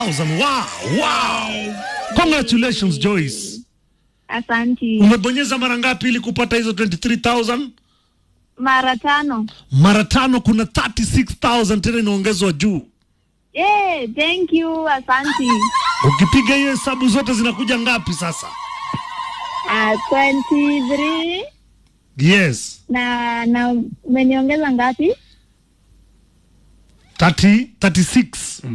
Wow, wow. Congratulations Joyce. Asanti. Umebonyeza mara ngapi ili kupata hizo 23000? Mara tano. Mara tano, kuna 36000 tena inaongezwa juu. Yeah, thank you. Asanti. Ukipiga hiyo hesabu zote zinakuja ngapi sasa? Uh, 23 Yes, na na umeniongeza ngapi? 30 36.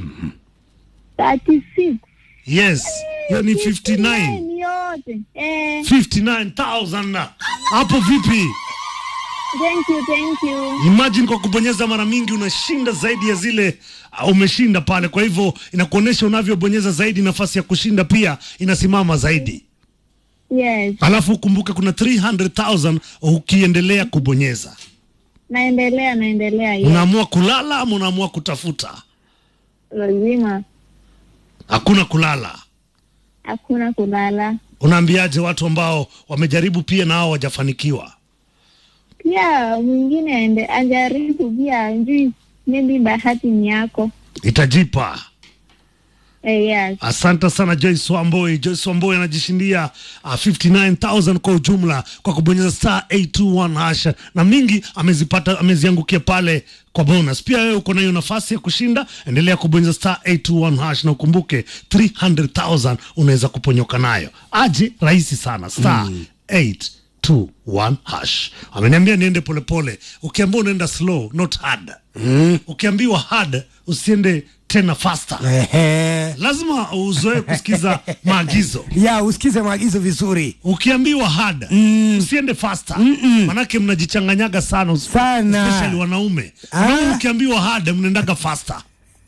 36. Yes, hiyo ni 59. Ni yote. Eh, 59000 na hapo vipi? thank you, thank you. Imagine kwa kubonyeza mara mingi unashinda zaidi ya zile uh, umeshinda pale. Kwa hivyo inakuonyesha unavyobonyeza zaidi, nafasi ya kushinda pia inasimama zaidi. Yes. Alafu ukumbuke kuna 300,000 ukiendelea kubonyeza. Naendelea, naendelea. Yes. Unaamua kulala ama unaamua kutafuta? Lazima. Hakuna kulala. Hakuna kulala. Unaambiaje watu ambao wamejaribu pia na hao hawajafanikiwa? Pia mwingine aende ajaribu pia, njui maybe bahati ni yako. Itajipa. Eh, yes. Asante sana Joyce Wamboi. Joyce Wamboi anajishindia uh, 59000 kwa ujumla kwa kubonyeza star 821 hash, na mingi amezipata ameziangukia pale kwa bonus. Pia wewe uko na hiyo nafasi ya kushinda, endelea kubonyeza star 821 hash, na ukumbuke 300000 unaweza kuponyoka nayo. Aje rahisi sana star 821 hash. Ameniambia niende polepole. Ukiambiwa unaenda slow, not hard. Ukiambiwa hard, usiende tena faster Ehe. lazima uzoe kusikiza maagizo. ya usikize maagizo vizuri Ukiambiwa hard usiende faster, manake mnajichanganyaga sana, Sana. especially wanaume. Ah. Wanaume mkiambiwa hard mnaendaga faster,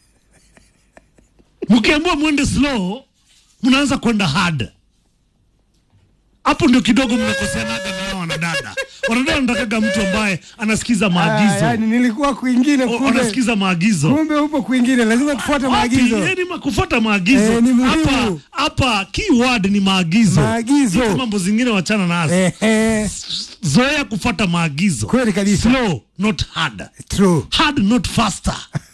mkiambiwa mwende slow mnaanza kwenda hard. Hapo ndio kidogo mnakoseanaga na hao wanadada. Wanadada wanatakaga mtu ambaye anasikiza Ah, maagizo, yani nilikuwa kwingine O- kumbe anasikiza maagizo kumbe upo kwingine lazima tufuate maagizo Wapi? Yaani ma- kufuata maagizo Eh, ni muhimu. hapa hapa, keyword ni maagizo. Maagizo. Hizi mambo zingine wachana nazo, Ehe. zoea kufuata maagizo. kweli kabisa Slow not hard, true hard not faster.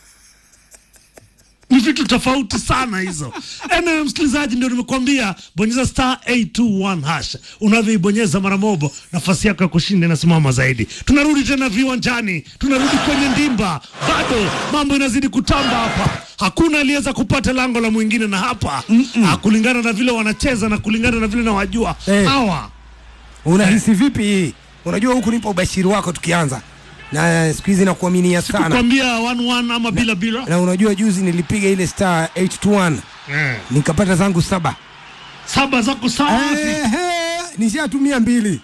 Ni vitu tofauti sana hizo. Ena msikilizaji, ndio nimekuambia bonyeza star 821 hash. Unavyoibonyeza mara mobo, nafasi yako ya kushinda inasimama zaidi. Tunarudi tena viwanjani, tunarudi kwenye ndimba, bado mambo inazidi kutamba hapa. Hakuna aliyeweza kupata lango la mwingine, na hapa ah, kulingana na vile wanacheza na kulingana na vile nawajua Eh. hawa unahisi vipi hii unajua huku nipa ubashiri wako tukianza na siku hizi nakuaminia sana kukwambia 1-1 ama bila bila. na unajua juzi nilipiga ile star 821 Eh. nikapata zangu saba Saba zako safi. Ehe, nishatumia mbili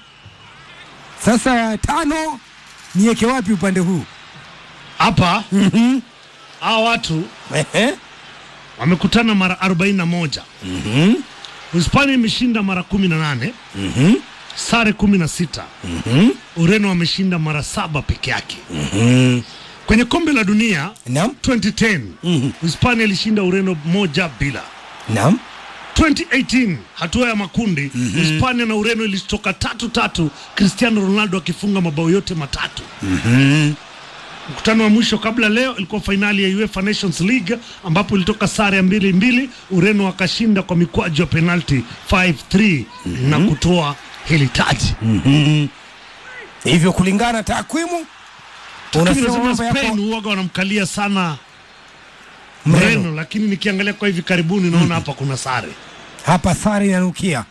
sasa tano niweke wapi upande huu Hapa hawa watu Ehe. wamekutana mara 41. Hispania imeshinda mara 18, sare 16. Ureno wameshinda mara saba peke yake. Kwenye kombe la dunia Naam. 2010 Hispania ilishinda Ureno moja bila. Naam. 2018 hatua ya makundi Hispania na Ureno ilitoka tatu tatu, Cristiano Ronaldo akifunga mabao yote matatu. Mkutano wa mwisho kabla leo ilikuwa fainali ya UEFA Nations League ambapo ilitoka sare ya mbili mbili, Ureno wakashinda kwa mikwaju ya penalti 5-3 na kutoa hili taji. hivyo kulingana takwimu unasema Unasema mambo yako Spain huwaga wanamkalia sana Mreno. Mreno, lakini nikiangalia kwa hivi karibuni naona hapa kuna sare. hapa sare inanukia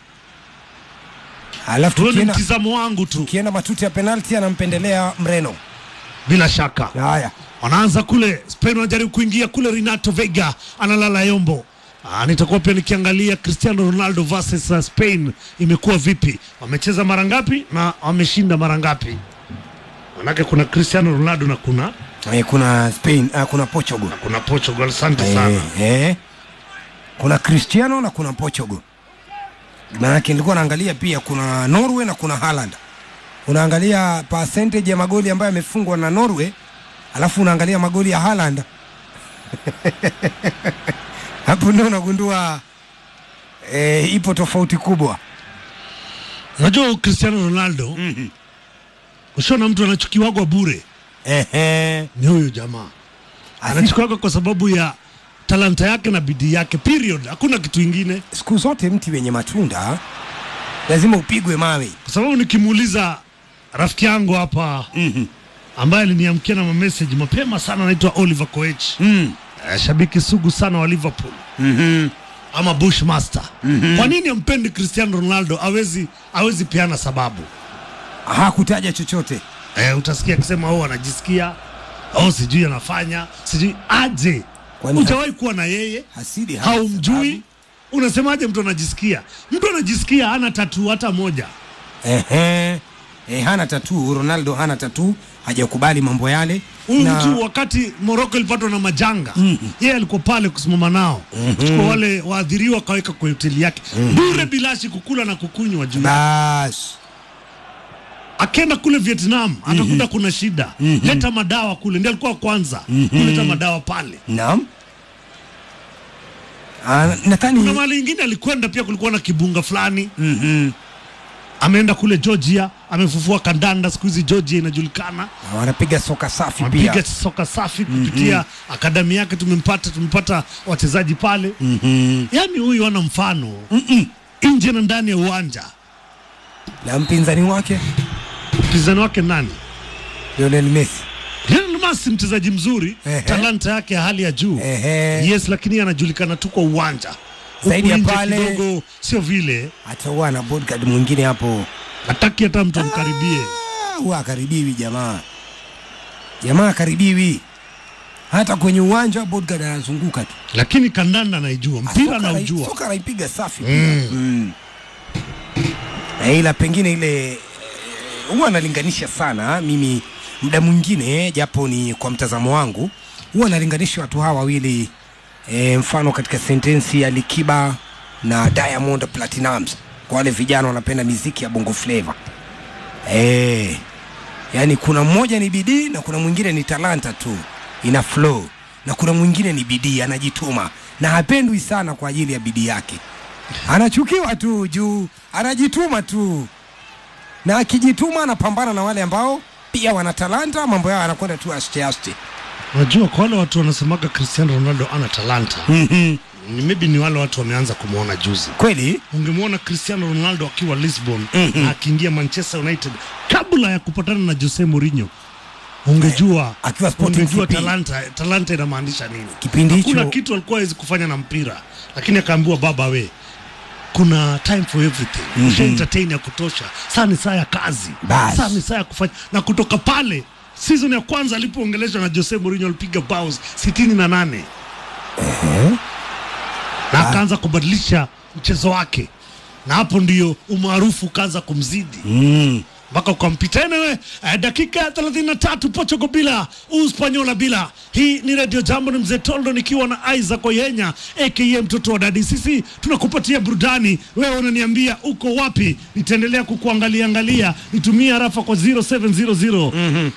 alafu Huyo ni tukienda, mtizamo wangu tu, tukienda matuti ya penalti anampendelea mreno bila shaka. haya wanaanza kule Spain, wanajaribu kuingia kule. Renato Vega analala yombo. Ah, nitakuwa pia nikiangalia Cristiano Ronaldo versus uh, Spain imekuwa vipi, wamecheza mara ngapi na wameshinda mara ngapi? Manake kuna Cristiano Ronaldo na kuna eh, kuna spain ah, kuna portugal kuna Portugal. Asante sana. eh, eh. kuna cristiano na kuna portugal maanake nilikuwa naangalia pia kuna norway na kuna Haaland unaangalia percentage ya magoli ambayo yamefungwa na norway alafu unaangalia magoli ya Haaland hapo ndio unagundua eh, ipo tofauti kubwa Unajua Cristiano Ronaldo ushaona mtu anachukiwagwa bure Ehe. ni huyu jamaa anachukiwagwa kwa sababu ya talanta yake na bidii yake period hakuna kitu ingine siku zote mti wenye matunda lazima upigwe mawe kwa sababu nikimuuliza rafiki yangu hapa mm-hmm. ambaye aliniamkia na mameseji mapema sana anaitwa oliver koech mm. Eh, shabiki sugu sana wa liverpool mm-hmm. ama bushmaster mm-hmm. kwa nini ampendi cristiano ronaldo awezi awezi peana sababu hakutaja chochote eh, utasikia akisema oh anajisikia oh sijui anafanya sijui aje Kwani hujawahi kuwa na yeye hasidi hana haumjui unasemaje mtu anajisikia mtu anajisikia hana tatu hata moja sababu. Ehe. E, hana tatu ronaldo hana tatu hajakubali mambo yale huyu na mtu wakati moroko ilipatwa na majanga mm-hmm. yeye alikuwa pale kusimama nao mm-hmm. chukua wale waadhiriwa akaweka kwa hoteli yake mm-hmm. bure bilashi kukula na kukunywa juu bas akenda kule vietnam akakuta kuna shida leta madawa kule ndi alikuwa wa kwanza kuleta madawa pale naam Ah, kuna nadhani mahali ingine alikwenda pia kulikuwa na kibunga fulani Mhm. ameenda kule georgia amefufua kandanda siku hizi georgia inajulikana Na wanapiga soka safi amepiga pia soka safi kupitia akadami yake tumempata tumepata wachezaji pale Mhm. yaani huyu ana mfano nje na ndani ya uwanja na mpinzani wake mpinzani wake nani Lionel Messi Lionel Messi mchezaji mzuri Ehe. talanta yake ya hali ya juu Ehe. yes lakini anajulikana tu kwa uwanja Huku Zaidi ya nje pale- kidogo sio vile atakuwa na bodyguard mwingine hapo hataki hata mtu amkaribie Ah, huwa akaribiwi jamaa jamaa akaribiwi hata kwenye uwanja bodyguard anazunguka tu lakini kandanda anaijua mpira Soka anai- anaujua soka anaipiga safi pia mm. Na ila pengine ile eh, huwa analinganisha sana mimi muda mwingine japo ni kwa mtazamo wangu huwa analinganisha watu hawa wawili e, mfano katika sentensi ya Likiba na Diamond Platinumz kwa wale vijana wanapenda miziki ya bongo flava e, yani kuna mmoja ni bidii na kuna mwingine ni talanta tu ina flow na kuna mwingine ni bidii anajituma na hapendwi sana kwa ajili ya bidii yake anachukiwa tu juu anajituma tu na akijituma anapambana na wale ambao pia wana talanta mambo yao anakwenda tu aste aste unajua kwa wale watu wanasemaga cristiano ronaldo ana talanta ni maybe ni wale watu wameanza kumwona juzi kweli ungemwona cristiano ronaldo akiwa lisbon Mhm. na akiingia manchester united kabla ya kupatana na jose mourinho ungejua akiwa Sporting ungejua CP. talanta talanta inamaanisha nini Kipindi hakuna hicho- kitu alikuwa hawezi kufanya na mpira lakini akaambiwa baba we kuna time for everything mm -hmm. entertain ya kutosha saa ni saa ya kazi Bas. saa ni saa ya kufanya na kutoka pale season ya kwanza alipoongeleshwa na jose mourinho alipiga baus sitini na nane na akaanza kubadilisha mchezo wake na hapo ndio umaarufu ukaanza kumzidi mm. mpaka ukampita enewe eh, dakika ya 33 Portugal bila Uspanyola bila. Hii ni Radio Jambo, ni mzee Toldo nikiwa na Isaac Oyenya aka mtoto wa dadi. Sisi tunakupatia burudani, wewe unaniambia uko wapi, nitaendelea kukuangalia angalia, nitumie harafa kwa 0700 mm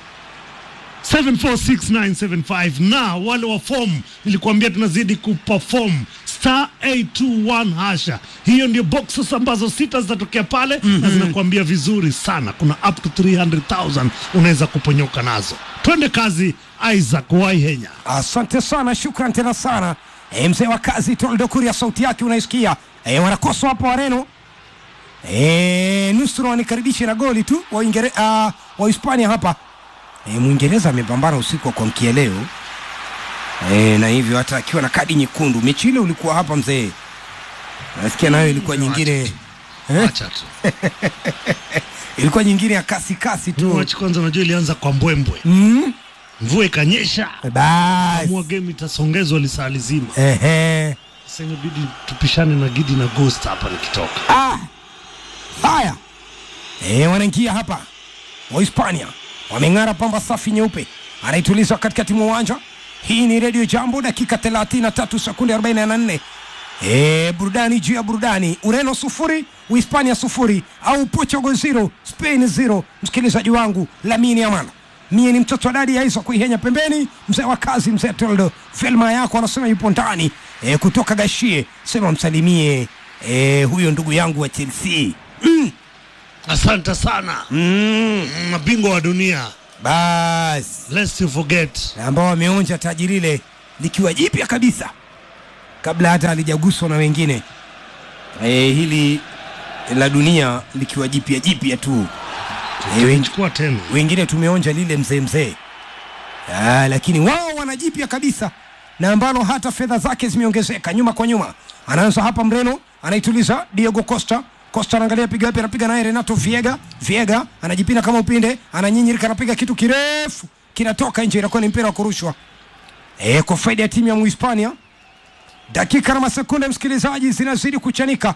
746975 na wale wa form nilikuambia tunazidi kuperform star 821 hasha hiyo ndio boxes ambazo sita zitatokea pale mm-hmm. na zinakuambia vizuri sana kuna up to 300000 unaweza kuponyoka nazo twende kazi isaac waihenya asante sana shukran tena sana e, mzee wa kazi toldo kuria sauti yake unaisikia e, wanakosa hapo wareno e, nusura wanikaribishe na goli tu wa Uingere, uh, wa hispania hapa e, mwingereza amepambana usiku wa kuamkia leo e, na hivyo hata akiwa na kadi nyekundu mechi ile ulikuwa hapa mzee nasikia nayo ilikuwa nyingine eh, acha tu ilikuwa nyingine ya kasi kasi tu machi kwanza unajua ilianza kwa mbwembwe mm? mvua ikanyesha basi amua game itasongezwa lisaa lizima ehe sasa imebidi tupishane na gidi na ghost hapa nikitoka Ah, haya e, wanaingia hapa Wahispania wameng'ara pamba safi nyeupe, anaituliza katikati mwa uwanja. Hii ni redio Jambo, dakika 33 sekunde 44. E, burudani juu ya burudani. Ureno sufuri, Uhispania sufuri, au Portugal zero, Spain zero. Msikilizaji wangu Lamini Amana, mie ni mtoto wa dadi ya Isa kuihenya pembeni, mzee wa kazi, mzee Toldo Felma yako anasema yupo ndani e, kutoka Gashie, sema msalimie e, huyo ndugu yangu wa Chelsea mm. asante sana Mm. Mm, mabingwa wa dunia Bas lest you forget na ambao wameonja taji lile likiwa jipya kabisa kabla hata halijaguswa na wengine e, hili la dunia likiwa jipya jipya tu e, wen- chukua tena wengine tumeonja lile mzee mzee Ah, lakini wao wana jipya kabisa na ambalo hata fedha zake zimeongezeka nyuma kwa nyuma anaanza hapa mreno anaituliza Diego Costa Costa anaangalia piga wapi anapiga naye Renato Viega Viega anajipina kama upinde ananyinyirika anapiga kitu kirefu kinatoka nje inakuwa ni mpira wa kurushwa e, kwa faida ya timu ya Muhispania dakika na masekunde msikilizaji zinazidi kuchanika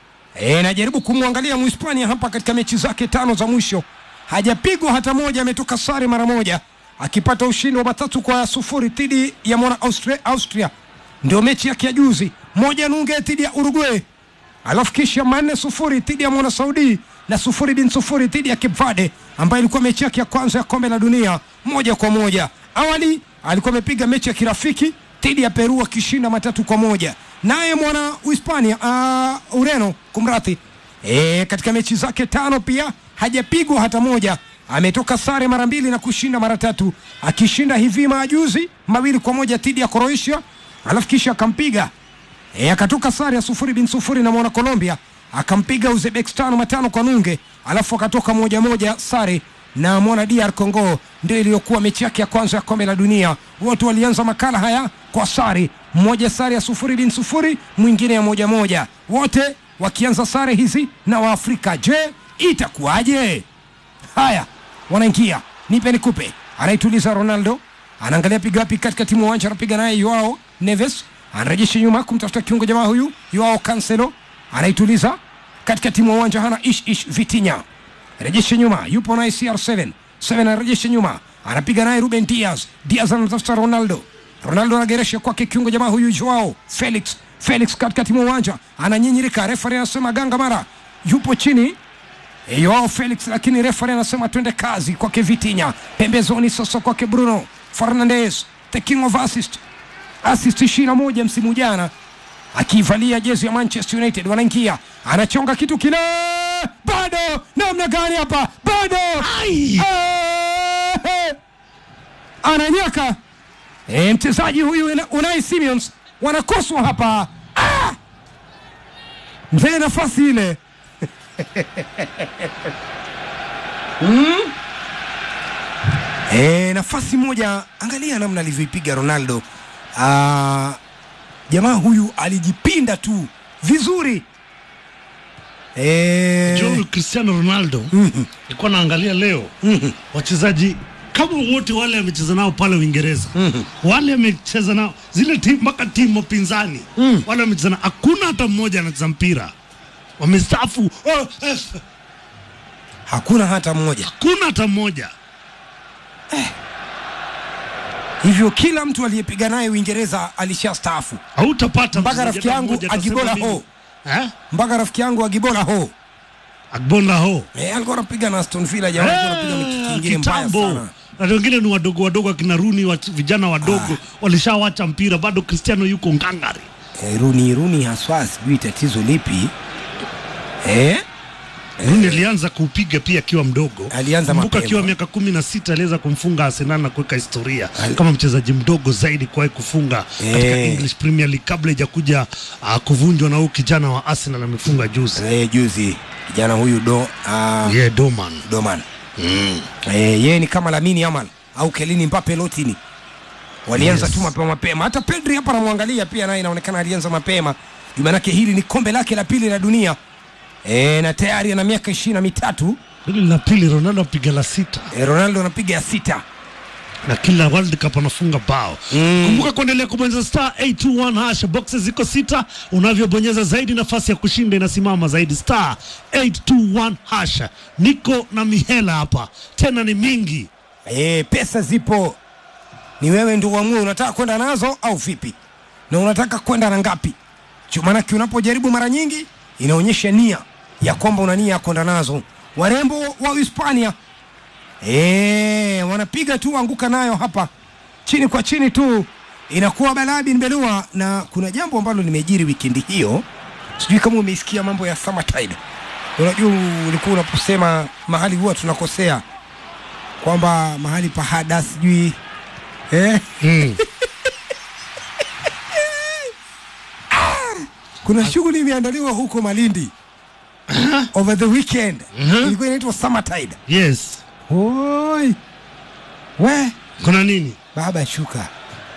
E, najaribu kumwangalia Mhispania hapa katika mechi zake tano za mwisho, hajapigwa hata moja, ametoka sare mara moja, akipata ushindi wa matatu kwa sufuri dhidi ya mwana Austria, Austria. Ndio mechi yake ya juzi, moja nunge dhidi ya Uruguay, alafu kisha manne sufuri dhidi ya mwana Saudi na sufuri bin sufuri dhidi ya Cape Verde ambayo ilikuwa mechi yake ya kwanza ya kombe la dunia moja kwa moja. Awali alikuwa amepiga mechi ya kirafiki dhidi ya Peru akishinda matatu kwa moja. Naye mwana Uhispania uh, Ureno kumradhi, e, katika mechi zake tano pia hajapigwa hata moja, ametoka sare mara mbili na kushinda mara tatu, akishinda hivi majuzi mawili kwa moja dhidi ya Croatia, alafu kisha akampiga e, akatoka sare ya sufuri bin sufuri na mwana Colombia, akampiga Uzbekistan matano kwa nunge, alafu akatoka moja moja sare na mwana DR Congo, ndio iliyokuwa mechi yake ya kwanza ya kombe la dunia. Wote walianza makala haya kwa sare, mmoja sare ya sufuri bin sufuri, mwingine ya moja moja, wote wakianza sare hizi na Waafrika. Je, itakuwaje? Haya, wanaingia nipe nikupe, anaituliza Ronaldo, anaangalia piga wapi katika timu uwanja, anapiga naye Joao Neves, anarejesha nyuma kumtafuta kiungo jamaa huyu Joao Cancelo, anaituliza katika timu ya uwanja, hana ish ish Vitinha, rejesha nyuma, yupo naye CR7 7 anarejesha nyuma, anapiga naye Ruben Diaz, Diaz anatafuta Ronaldo, Ronaldo anageresha kwake kiungo jamaa huyu Joao Felix, Felix katika timu ya uwanja ananyinyirika, refari anasema ganga mara, yupo chini E, Joao Felix, lakini refari anasema twende kazi kwake Vitinha, pembezoni sasa kwake Bruno Fernandes, the king of assist, assist ishirini na moja msimu jana akivalia jezi ya Manchester United. Wanaingia, anachonga kitu kile, bado namna gani hapa, bado Ai! Eh, ananyaka e, mchezaji huyu Una- Unai Simons wanakoswa hapa ah! mzee nafasi ile E, nafasi moja, angalia namna alivyoipiga Ronaldo. Ah, jamaa huyu alijipinda tu vizuri e, Joel Cristiano Ronaldo nilikuwa naangalia leo wachezaji kama wote wale amecheza nao pale Uingereza wale amecheza nao zile timu mpaka timu pinzani wale amecheza nao, hakuna hata mmoja anacheza mpira, wamestaafu. Oh, eh, hakuna hata mmoja hakuna hata mmoja. hivyo, kila mtu aliyepiga naye Uingereza alishastaafu, Hautapata Mpaka mchezaji rafiki hata yangu mmoja atasema Agibola mimi- ho. Eh? mpaka rafiki yangu Agibola ho Agbonla ho e, alikuwa anapiga na Aston Villa, jamaa alikuwa anapiga mikiki Eh, ingine mbaya kitambo sana. na wengine ni wadogo wadogo, akina Runi wa, vijana wadogo walishawacha mpira, bado Cristiano yuko ngangari. E, Runi Runi haswa sijui tatizo lipi e, Runi alianza kuupiga pia akiwa mdogo, Alianza Kumbuka mapema. akiwa miaka kumi na sita aliweza kumfunga Arsenal na kuweka historia Al- kama mchezaji mdogo zaidi kuwahi kufunga katika Eh. English Premier League kabla ijakuja uh, kuvunjwa na huyu kijana wa Arsenal amefunga juzi e, juzi kijana huyu do uh, yeah, Doman Doman mm. e, yeye ni kama Lamini Yamal au Kelini Mbappe Lotini walianza Yes. tu mapema mapema. Hata Pedri hapa namwangalia pia naye inaonekana alianza mapema, jumanake hili ni kombe lake la pili la dunia e, na tayari ana miaka ishirini na mitatu. hili la pili, Ronaldo apiga la sita E, Ronaldo anapiga ya sita. na kila World Cup anafunga bao. Mm. Kumbuka kuendelea kubonyeza star 821 hash, boxes ziko sita. Unavyobonyeza zaidi, nafasi ya kushinda inasimama zaidi. Star 821 hash. Niko na mihela hapa, tena ni mingi. E, pesa zipo, ni wewe ndio uamue unataka kwenda nazo au vipi, na unataka kwenda na ngapi. Chu- Maanake unapojaribu mara nyingi inaonyesha nia ya kwamba una nia ya kwenda nazo. Warembo wa Hispania e, wanapiga tu anguka nayo hapa chini kwa chini tu, inakuwa balaa bin belua. Na kuna jambo ambalo limejiri wikendi hiyo, sijui kama umeisikia mambo ya Summertide. Unajua ulikuwa unaposema mahali huwa tunakosea kwamba mahali pa hada sijui eh? Mm. kuna shughuli imeandaliwa huko Malindi over the weekend Mhm. ilikuwa inaitwa Summertide. yes Oi, we kuna nini baba shuka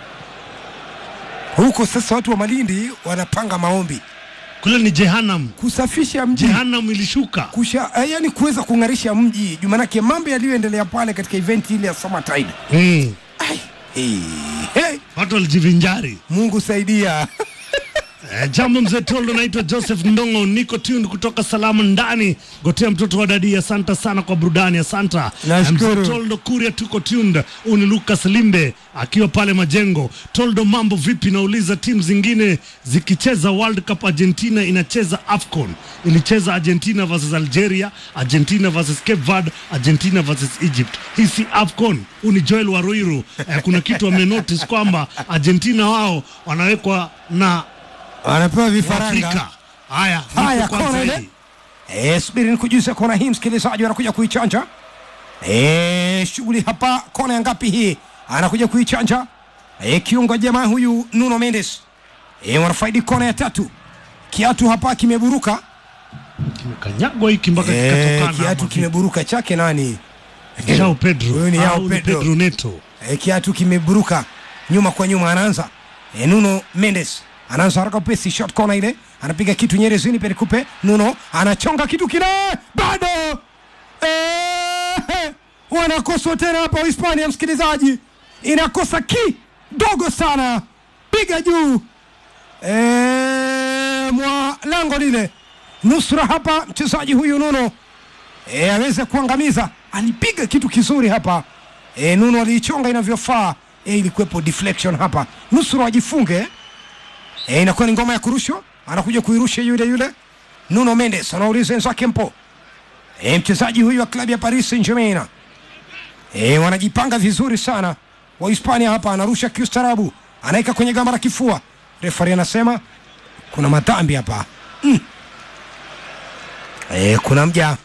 huko sasa. Watu wa Malindi wanapanga maombi kule ni jehanam kusafisha mji jehanam ilishuka kusha, eh, yani kuweza kung'arisha mji juu, manake mambo yaliyoendelea pale katika event ile ya Summertide. mm. Ai, hey, hey, watu walijivinjari Mungu saidia. Eh, jambo mzee Toldo, naitwa Joseph Ndongo, niko tuned kutoka salamu ndani gotea mtoto wa dadi. Asanta sana kwa burudani, asanta Nashukuru. Eh, mzee Toldo Kuria, tuko tuned. Huyu ni Lucas Limbe akiwa pale Majengo. Toldo, mambo vipi? Nauliza, timu zingine zikicheza World Cup, Argentina inacheza AFCON, ilicheza Argentina versus Algeria, Argentina versus Cape Verde, Argentina versus Egypt. Hii si AFCON. Huyu ni Joel Waruiru. Eh, kuna kitu amenotice kwamba Argentina wao wanawekwa na Wanapewa vifaranga. Afrika. Haya, Haya, nipo kwanza kona ile. hili. Eh, subiri nikujuze kona hii, msikilizaji anakuja kuichanja. Eh, shughuli hapa, kona ya ngapi hii? Anakuja kuichanja. Eh, kiungo jamaa huyu Nuno Mendes. Eh, wanafaidi kona ya tatu. Kiatu hapa kimeburuka. Kimekanyagwa hiki mpaka Eh, kikatokana. kiatu ama kimeburuka chake nani? vipi? Joao Pedro. Huyu ni Ah, Joao huyu ni Pedro. Pedro Neto. E, kiatu kimeburuka nyuma kwa nyuma, anaanza e, Nuno Mendes anaanza haraka upesi, shot corner ile, anapiga kitu Nyerezini, Perikupe Nuno anachonga kitu kile, bado e, wanakoswa tena hapa Hispania, msikilizaji, inakosa kidogo sana, piga juu e, mwa lango lile, nusura hapa mchezaji huyu Nuno e, aweze kuangamiza. Alipiga kitu kizuri hapa e, Nuno aliichonga inavyofaa e, ilikuwepo deflection hapa, nusura wajifunge e, inakuwa ni ngoma ya kurushwa, anakuja kuirusha yule yule Nuno Mendes, anauliza wenzake mpo e, mchezaji huyu wa klabu ya Paris Saint Germain e, wanajipanga vizuri sana Wahispania hapa, anarusha kiustarabu, anaweka kwenye gamba la kifua, refari anasema kuna madhambi hapa mm. e, kuna mja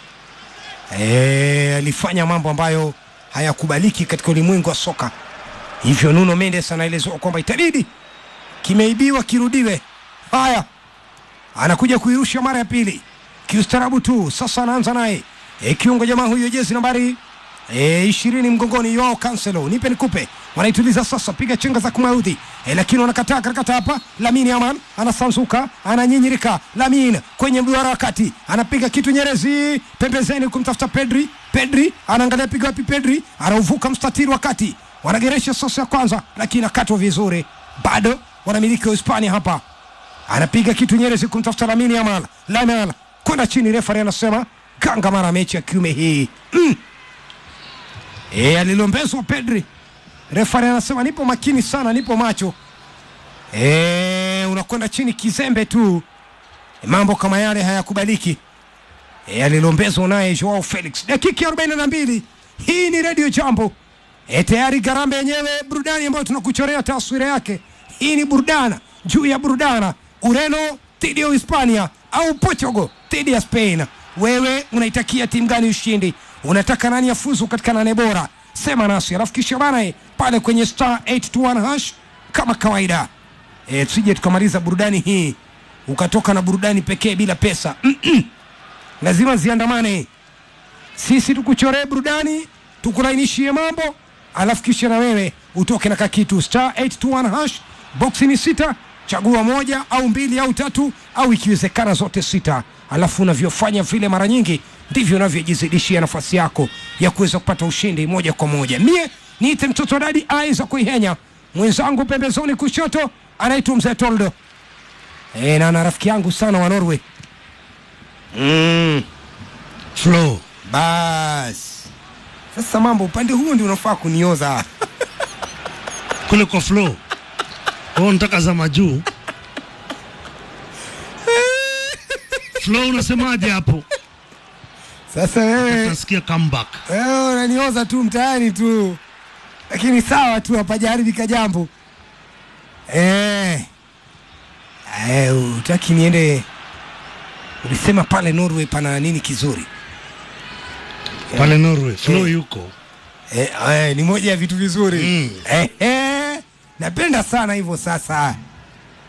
Eh, alifanya mambo ambayo hayakubaliki katika ulimwengu wa soka. Hivyo Nuno Mendes anaelezewa kwamba itabidi kimeibiwa kirudiwe. Haya, anakuja kuirusha mara ya pili kiustarabu tu. Sasa anaanza naye e, kiungo jamaa huyo jezi nambari e, ishirini mgongoni Joao Cancelo, nipe nikupe, wanaituliza sasa, piga chenga za kumaudhi e, lakini wanakataa karakata hapa. Lamin Yaman anasanzuka, ananyinyirika. Lamin kwenye mduara wa kati anapiga kitu Nyerezi pembezeni kumtafuta Pedri. Pedri anaangalia piga wapi? Pedri anauvuka mstatiri wa kati, wanageresha sasa ya kwanza, lakini akatwa vizuri, bado wanamiliki wa Hispania hapa anapiga kitu Nyerezi kumtafuta Lamine Yamal. Yamal kwenda chini, refari anasema ganga mara mechi ya kiume hii mm. E, alilombezwa Pedri, refari anasema nipo makini sana, nipo macho. E, unakwenda chini kizembe tu, e, mambo kama yale hayakubaliki. E, alilombezwa naye Joao Felix, dakika ya 42. Hii ni Radio Jambo. E, tayari Garambe yenyewe burudani ambayo tunakuchorea taswira yake. Hii ni burudana juu ya burudana. Ureno dhidi ya Hispania au Portugal dhidi ya Spain. Wewe unaitakia timu gani ushindi? Unataka nani afuzu katika nane bora? Sema nasi alafu kisha bana eh, pale kwenye star 821 hash kama kawaida. E, tusije tukamaliza burudani hii ukatoka na burudani pekee bila pesa. Mm-mm. Lazima ziandamane sisi tukuchoree burudani tukulainishie mambo alafu kisha na wewe utoke na kakitu star 821 hash boksi ni sita chagua moja au mbili au tatu au ikiwezekana zote sita alafu unavyofanya vile mara nyingi ndivyo unavyojizidishia nafasi yako ya kuweza kupata ushindi moja kwa moja mie niite mtoto dadi aiza kuihenya mwenzangu pembezoni kushoto anaitwa mzee toldo e, na na rafiki yangu sana wa norway mm. Flo. Bas sasa mambo upande huo ndio unafaa kunioza. Kule kwa Flo. Wewe unataka za majuu. Flo unasemaje hapo? Sasa wewe Nasikia comeback. wewe unanioza tu mtaani tu, lakini sawa tu, hapajaharibika jambo. Eh, eh, utaki niende? Ulisema pale Norway pana nini kizuri? Pale Norway. Flo Eh. yuko. Eh, eh, ni moja ya vitu vizuri Mm. eh, eh, napenda sana hivyo sasa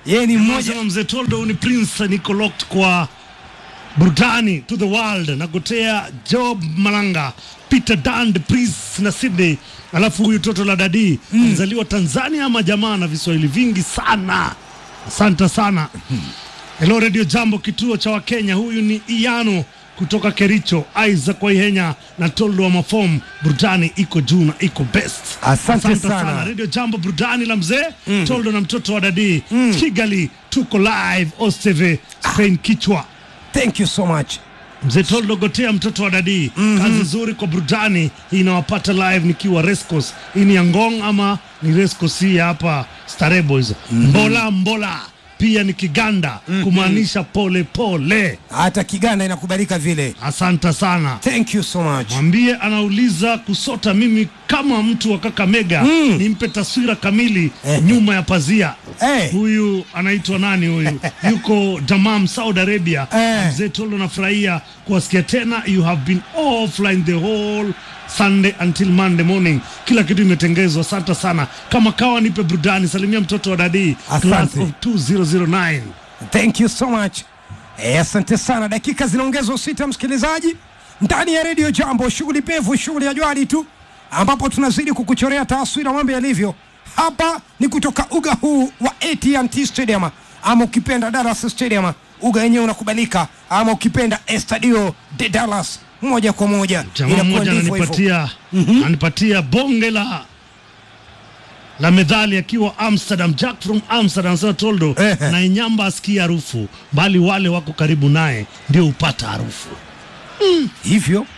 yeye ni mmoja Mmoja mzee Toldo ni Prince niko locked kwa burudani to the world nagotea Job Malanga Peter Dand Prince na Sydney alafu huyu toto la dadi alizaliwa Tanzania ama jamaa na viswahili vingi sana asante sana Hello Radio Jambo kituo cha Wakenya huyu ni Iano kutoka Kericho Isaac Waihenya na Toldo wa Mafom burudani iko juu na iko best Asante sana. Radio Jambo burudani la mzee Toldo na mtoto wa dadi Kigali tuko live Osteve Spain kichwa thank you so much mzee Toldo gotea mtoto wa dadi kazi nzuri kwa burudani hii inawapata live nikiwa Rescos hii ni ya Ngong ama ni Rescos hii ya hapa Starehe Boys mbola mbola pia ni Kiganda kumaanisha pole pole hata kiganda inakubalika vile asante sana thank you so much mwambie anauliza kusota mimi kama mtu wa Kakamega nimpe taswira kamili Eh. nyuma ya pazia Eh. huyu anaitwa nani huyu yuko Damam Saudi Arabia Eh. mzee Tolo nafurahia kuwasikia tena you have been offline the whole Sunday until Monday morning kila kitu imetengezwa asante sana kama kawa nipe burudani salimia mtoto wa dadii class Asante. of 2009 thank you so much Eh, asante sana dakika zinaongezwa sita msikilizaji ndani ya redio jambo shughuli pevu shughuli ya jwali tu ambapo tunazidi kukuchorea taswira mambo yalivyo hapa ni kutoka uga huu wa AT&T Stadium ama ukipenda Dallas Stadium uga wenyewe unakubalika ama ukipenda Estadio de Dallas moja kwa moja jamaa Inakuwa mmoja ndivyo hivyo. ananipatia ananipatia bonge la la medhali akiwa Amsterdam, Jack from Amsterdam anasema Toldo Ehe. na inyamba asikia harufu, bali wale wako karibu naye ndio hupata harufu. hivyo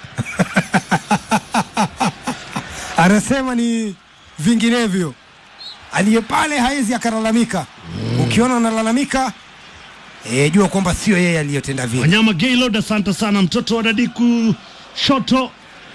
anasema ni vinginevyo aliye pale hawezi akalalamika ukiona analalamika e, jua kwamba sio yeye aliyotenda vile Wanyama Gaylord, asante sana mtoto wa dadi kushoto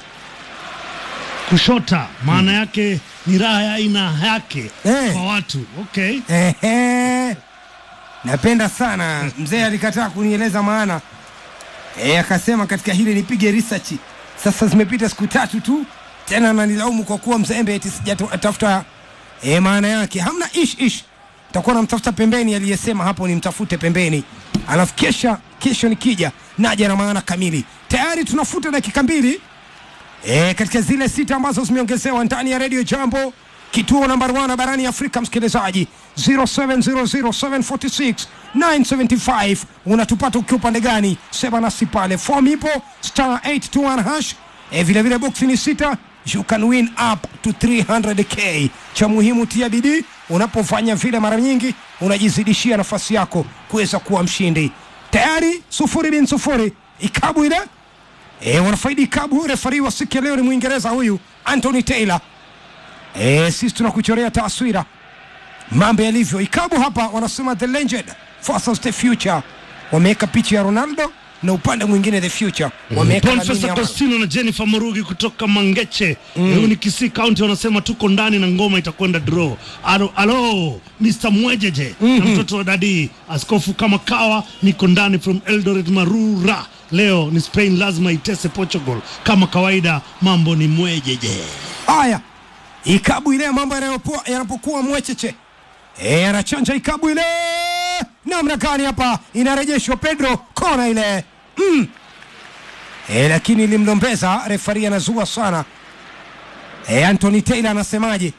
kushota, maana yake ni raha ya aina yake Eh. kwa watu. Okay, Ehe. napenda sana mzee alikataa kunieleza maana e, akasema katika hili nipige research sasa zimepita siku tatu tu tena nanilaumu kwa kuwa mzembe eti sijatafuta e, maana yake hamna ish ish takuwa namtafuta pembeni aliyesema hapo nimtafute pembeni alafu kesha kesho nikija naja na maana kamili tayari tunafuta dakika mbili e, katika zile sita ambazo zimeongezewa ndani ya redio jambo kituo namba 1 barani afrika msikilizaji 0700746975 unatupata ukiwa upande gani sema nasi pale form ipo star 821 hash e, vile vile box ni sita you can win up to 300k cha muhimu tia bidii unapofanya vile mara nyingi unajizidishia nafasi yako kuweza kuwa mshindi tayari sufuri bin sufuri ikabu ile E, wanafaidi kabu refari wa siku ya leo ni Mwingereza huyu Anthony Taylor. E, sisi tunakuchorea taswira mambo yalivyo. Ikabu hapa wanasema the legend versus the future, wameweka picha ya Ronaldo na upande mwingine the future wameweka Lamine Profesa Yamal. Costino na Jennifer Murugi kutoka Mangeche mm. ni Kisii County wanasema tuko ndani na ngoma itakwenda draw. Alo, alo Mr Mwejeje na mtoto wa dadi askofu kama kawa, niko ndani from Eldoret Marura. Leo ni Spain lazima itese Portugal kama kawaida, mambo ni mwejeje. Haya, ikabu ile mambo yanayopoa- yanapokuwa mwecheche e, anachanja ikabu ile namna gani hapa, inarejeshwa Pedro kona ile mm. e, lakini ilimlombeza refari, anazua sana e, Anthony Taylor anasemaje?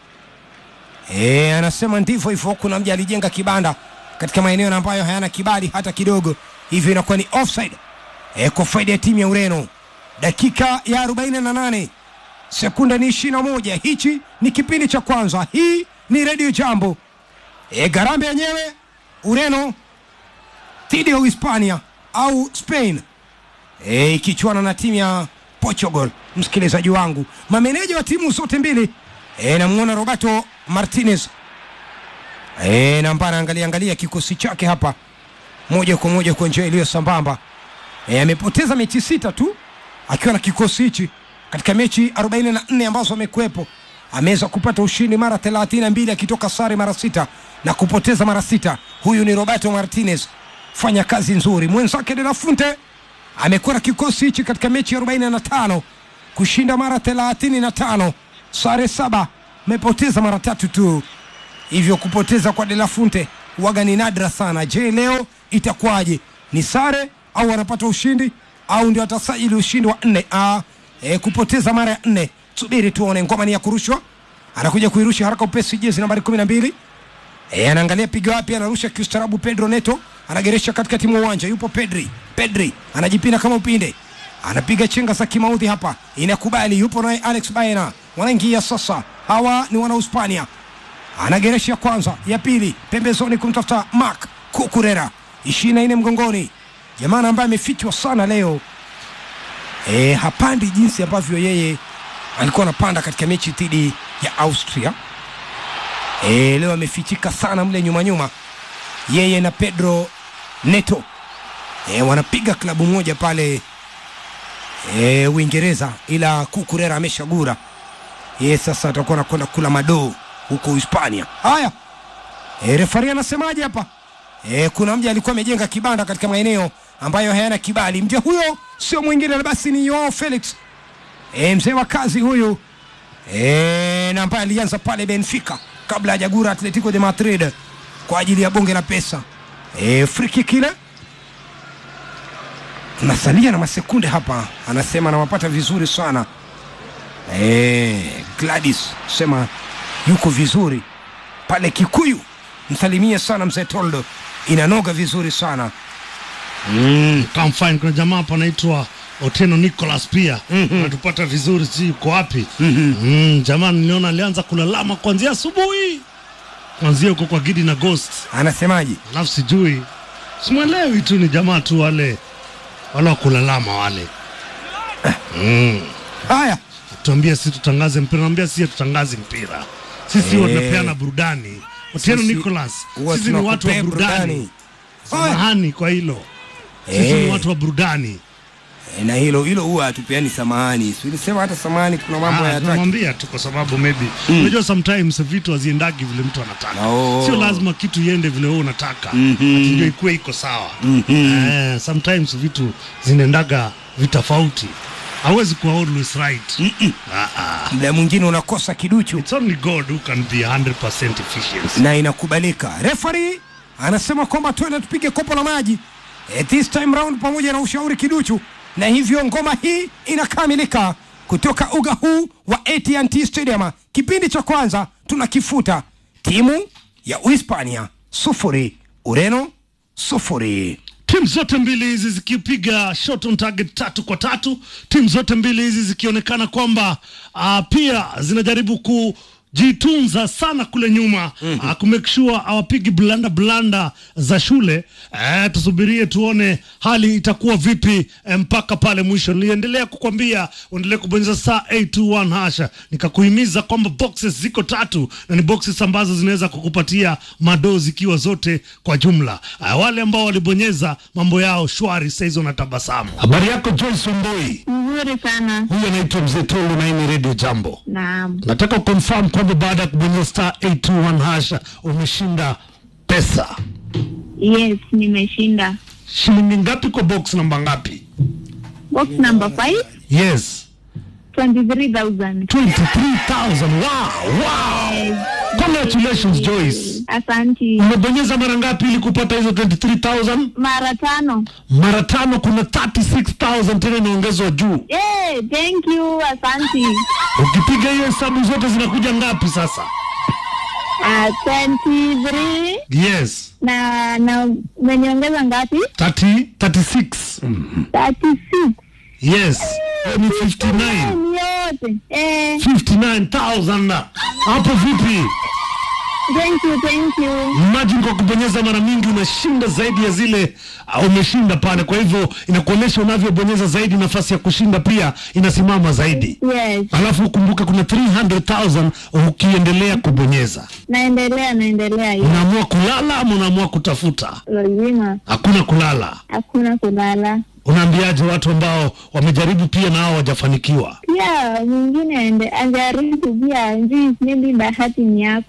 E, anasema ndivyo hivyo, kuna mja alijenga kibanda katika maeneo ambayo hayana kibali hata kidogo, hivyo inakuwa ni offside e, kwa faida ya timu ya Ureno. Dakika ya 48 sekunde ni ishirini na moja. Hichi ni kipindi cha kwanza. Hii ni redio Jambo. E, garambe yenyewe Ureno dhidi ya Uhispania au Spain e, ikichuana na timu ya Portugal. Msikilizaji wangu, mameneja wa timu zote mbili e, namwona Roberto Martinez e, na ambaye anaangalia angalia kikosi chake hapa moja kwa moja kwa njia iliyo sambamba e, amepoteza mechi sita tu akiwa na kikosi hichi katika mechi 44 ambazo amekuwepo ameweza kupata ushindi mara 32 akitoka sare mara sita na kupoteza mara sita huyu ni roberto martinez fanya kazi nzuri mwenzake de la funte amekuwa na kikosi hichi katika mechi 45 kushinda mara 35 sare saba amepoteza mara tatu tu hivyo kupoteza kwa de la funte waga ni nadra sana. Je, leo itakuwaje? Ni sare au wanapata ushindi au ndio watasajili ushindi wa nne? Ah, e, kupoteza mara ya nne. Subiri tuone. Ngoma ni ya kurushwa, anakuja kuirusha haraka upesi, jezi nambari kumi na mbili E, anaangalia pigo wapi, anarusha kiustarabu. Pedro Neto anageresha katikati mwa uwanja, yupo Pedri. Pedri anajipinda kama upinde, anapiga chenga za kimaudhi hapa, inakubali. Yupo naye Alex Baena, wanaingia sasa. Hawa ni wana Hispania, anageresha ya kwanza, ya pili, pembezoni kumtafuta Mark Kukurera, ishirini na nne mgongoni, jamaa ambaye amefichwa sana leo. E, hapandi jinsi ambavyo yeye alikuwa anapanda katika mechi dhidi ya Austria. E, leo amefichika sana mle nyuma nyuma, yeye na Pedro Neto e, wanapiga klabu moja pale e, Uingereza, ila Kukurera ameshagura yeye, sasa atakuwa anakwenda kula madoo huko Hispania. Haya, e, refari anasemaje hapa? E, kuna mja alikuwa amejenga kibanda katika maeneo ambayo hayana kibali. Mja huyo sio mwingine basi ni Joao Felix e, mzee wa kazi huyu e, na ambaye alianza pale Benfica kabla hajagura Atletico de Madrid kwa ajili ya bonge la pesa. E, free kick ile tunasalia na masekunde hapa, anasema anawapata vizuri sana e, Gladys sema yuko vizuri pale Kikuyu, msalimie sana mzee Toldo, inanoga vizuri sana mm. Come fine. Kuna jamaa hapa anaitwa Oteno Nicholas pia Mhm. anatupata vizuri, si yuko wapi? Mhm. mm, jamaa niliona alianza kulalama kuanzia asubuhi, kuanzia huko kwa Gidi na Ghost, anasemaje? alafu sijui simwelewi tu, ni jamaa tu wale wale wa kulalama wale mm. Haya, tuambie si tutangaze mpira, naambia si tutangaze mpira, sisi Eh. huwa tunapeana burudani. Oteno Sisi Nicholas, huwa sisi ni watu wa tunakupea burudani. Haya. Samahani kwa hilo, sisi Eh. ni watu wa burudani. E, na hilo hilo huwa hatupeani samahani, si ulisema hata samahani, kuna mambo Ah, hayataki. tunamwambia tu kwa sababu maybe unajua sometimes vitu haziendagi vile mtu anataka. Oh. Sio lazima kitu iende vile wewe unataka, Mhm. ati ndio ikuwe iko sawa. Eh, sometimes vitu zinaendaga vitofauti, hawezi kuwa always right. Ah, ah. Muda mwingine unakosa kiduchu It's only God who can be 100% efficient. na inakubalika. Referee anasema kwamba twende tupige kopo la maji e, this time round pamoja na ushauri kiduchu, na hivyo ngoma hii inakamilika kutoka uga huu wa AT&T Stadium. Kipindi cha kwanza tunakifuta, timu ya Uhispania sufuri, Ureno sufuri. timu zote mbili hizi zikipiga shot on target tatu kwa tatu, timu zote mbili hizi zikionekana kwamba uh, pia zinajaribu kujitunza sana kule nyuma mm-hmm. uh, kumake sure hawapigi blanda blanda za shule uh, tusubirie tuone hali itakuwa vipi eh, mpaka pale mwisho. Niliendelea kukwambia uendelee kubonyeza saa 821 hasha, nikakuhimiza kwamba boxes ziko tatu na ni boxes ambazo zinaweza kukupatia madoo zikiwa zote kwa jumla. Uh, wale ambao walibonyeza mambo yao shwari, saizi wanatabasamu. Habari yako Joyce Omboi? Mzuri sana. Huyu anaitwa Mzee Tolu na hii ni Radio Jambo. Naam. Nataka confirm kwamba baada ya kubonyeza star 821 hasha umeshinda pesa. Yes, nimeshinda. Shilingi ngapi kwa box namba ngapi? Box number 5, Yes. 23,000. 23,000. Wow, wow. Congratulations Joyce. Asanti. Umebonyeza mara ngapi ili kupata hizo 23,000? Mara tano. Mara tano, kuna 36,000 tena inaongezwa juu. Yeah, thank you. Asanti. Ukipiga hiyo hesabu zote zinakuja ngapi sasa? Uh, 23 Yes. na na umeniongeza ngapi? 30, 36. 36. Yes. Hiyo ni 59. Ni yote. Eh, 59,000. Hapo vipi? thank you, thank you. Imagine kwa kubonyeza mara mingi unashinda zaidi ya zile uh, umeshinda pale. Kwa hivyo inakuonyesha unavyobonyeza zaidi, nafasi ya kushinda pia inasimama zaidi. Yes. Alafu ukumbuke kuna 300,000 ukiendelea kubonyeza. Naendelea, naendelea hiyo. Unaamua kulala ama unaamua kutafuta? Lazima. Hakuna kulala. Hakuna kulala. Unaambiaje watu ambao wamejaribu pia na hao hawajafanikiwa? Pia mwingine ende ajaribu pia, njui maybe bahati ni yako.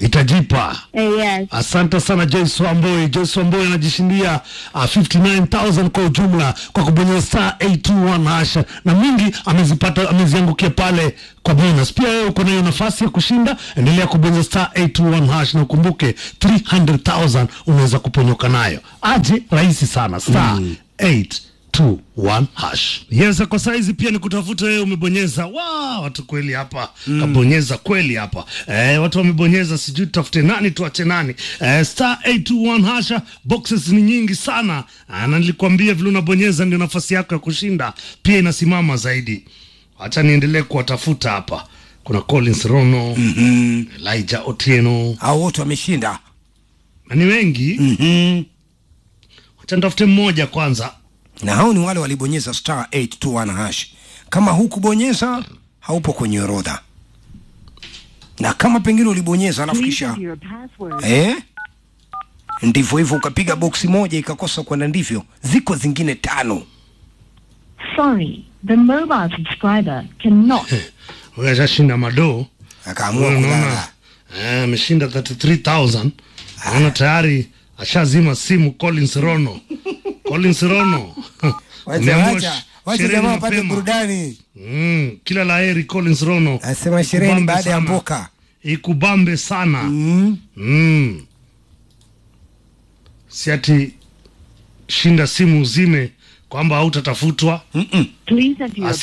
itajipa Eh, yes. Asante sana Joyce Wamboi. Joyce Wamboi anajishindia uh, 59000 kwa ujumla kwa kubonyeza star 821 hasha, na mingi amezipata ameziangukia pale kwa bonus. Pia wewe uko na hiyo nafasi ya kushinda, endelea kubonyeza star 821 hash na ukumbuke 300000 unaweza kuponyoka nayo. Aje rahisi sana star 821 hash. Yes, kwa saizi pia ni kutafuta wewe umebonyeza. Wow, watu kweli hapa kabonyeza kweli hapa. Eh, watu wamebonyeza sijui tutafute nani tuache nani. Eh, star 821 hasha, boxes ni nyingi sana. Ah, na nilikwambia vile unabonyeza ndio nafasi yako ya kushinda pia inasimama zaidi. Acha niendelee kuwatafuta hapa. Kuna Collins Rono, Elijah Otieno, Hao wote wameshinda. na ni wengi. Mhm. Acha nitafute mmoja kwanza. Na hao ni wale walibonyeza star 821 hash. Kama hukubonyeza haupo kwenye orodha. Na kama pengine ulibonyeza alafu Please kisha enter your password. eh, ndivyo hivyo ukapiga boksi moja ikakosa kwenda ndivyo, ziko zingine tano. Sorry, the mobile subscriber cannot. Huyu ashashinda madoo. Akaamua Wewe unaona, kulala. eh, ameshinda 33000 naona tayari ashazima simu Collins Rono Collins Rono Wacha Umeamua wacha sh- wacha sherehe jamaa ni wapate mapema. burudani. mm, kila laheri Collins Rono Anasema sherehe ni Ikubambe baada ya sana. mboka. ikubambe sana Mm. mm. si ati shinda simu uzime kwamba hautatafutwa Please enter your